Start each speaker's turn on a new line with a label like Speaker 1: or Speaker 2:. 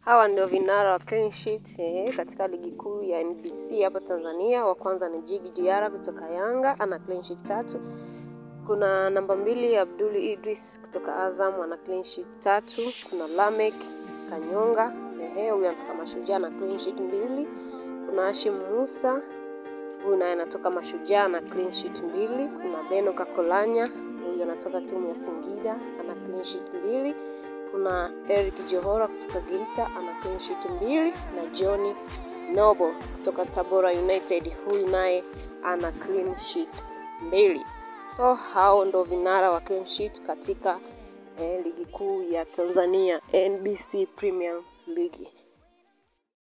Speaker 1: Hawa ndio vinara wa clean sheet eh, katika ligi kuu ya NBC hapa Tanzania. Wa kwanza ni Djigui Diarra kutoka Yanga ana clean sheet tatu. Kuna namba mbili Abdul Idris kutoka Azam ana clean sheet tatu. Kuna Lamek Kanyonga ehe, huyu anatoka Mashujaa na clean sheet mbili. Kuna Hashim Musa huyu naye anatoka Mashujaa na clean sheet mbili. Kuna Beno Kakolanya huyu anatoka timu ya Singida ana clean sheet mbili. Kuna Eric Johora kutoka Geita ana clean sheet mbili na John Nobo kutoka Tabora United huyu naye ana clean sheet mbili. So hao ndo vinara wa clean sheet katika eh, ligi kuu ya Tanzania NBC Premier League.